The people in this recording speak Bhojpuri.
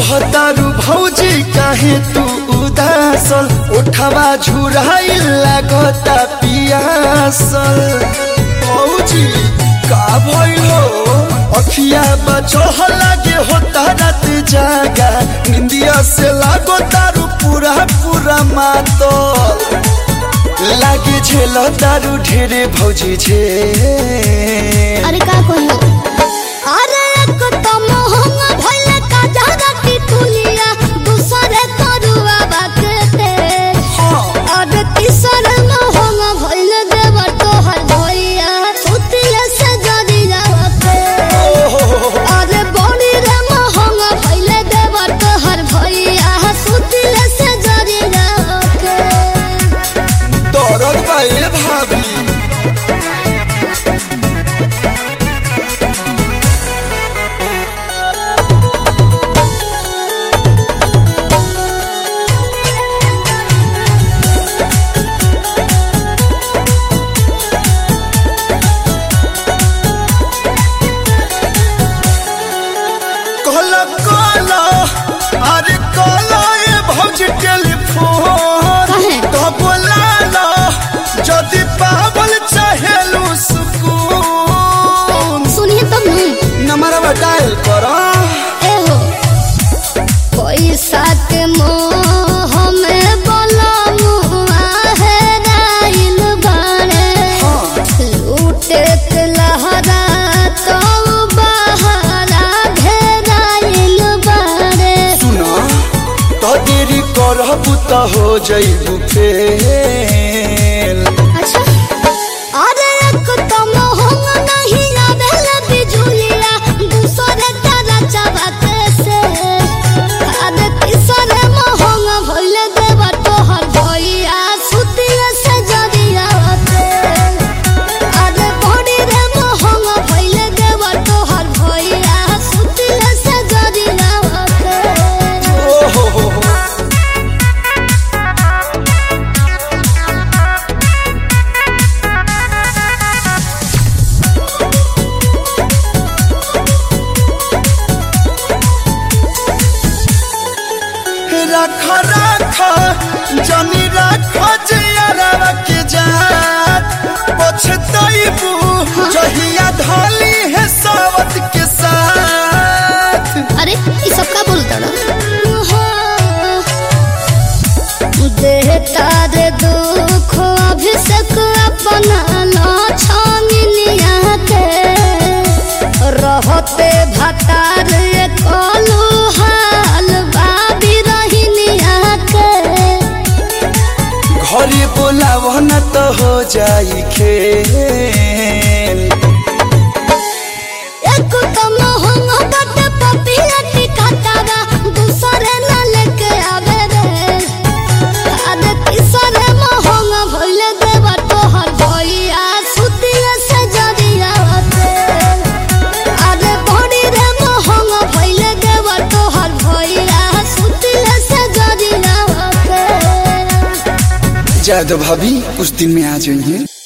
रहतारू भौजी काहे तू उदासल उठवा झुराइल लागता पियासल भौजी का भइल हो अखिया बचह लागे होता रात जागा निंदिया से लागो तारू पूरा पूरा मातल लागे झेल तारू ढेरे भौजी झे अरे का कहियो अरे एक तो मोहंग भइले का जादा की तुलिया दूसरे तरुआ बाकते अरे तीसर मोहंग भइले देव तोहर भइया सुतिले से जदी जावते अरे बड़ी रे मोहंग भइले देव तोहर भइया सुतिले से जदी जावते दौड़ल बाए भाभी कहला कहला अरे कहला ए भौजी टेलीफोन काहे? तो बोलाला जदि पावल चाहेलू सुकून सुनिए तब नहीं नंबरवा डायल करा एहो पैसा के मोह में बलमुआ है राइल बाड़े लूटे के लहरा तो बहरा घेराइल बाड़े सुना तो देरी करबू तो हो जइबू फेल अच्छा अरे एक तो मोहंग नहीं आवेल बिजुलिया दूसरे तारा चबाते से अरे तीसरे मोहंग भइल देव तोहर भइया सुतिया से जरिया होते अरे बड़ी रे मोहंग भइल देव तोहर भइया सुतिया से जरिया होते ओ हो हो हो रख रख जनी रख जियरवा के जात पछतइबू जहिया धली है सावत के साथ अरे ये सब का बोलता ना देहता रे दुख अभिषेक अपना ला छानिया के रहते भतार कलू हाल बाबी रहिनिया के घरे बोलाव न तो हो जाई खेल एक तो मोहंग बट पपिया टिकातावा दूसरे न लेके आवे रे अरे तीसरे मोहंग भइल देव तोहर भइया सुतिया से जरिया होते अरे बड़ी रे मोहंग भइल देव तोहर भइया सुतिया से जरिया होते जादव भाभी कुछ दिन में आ जाइए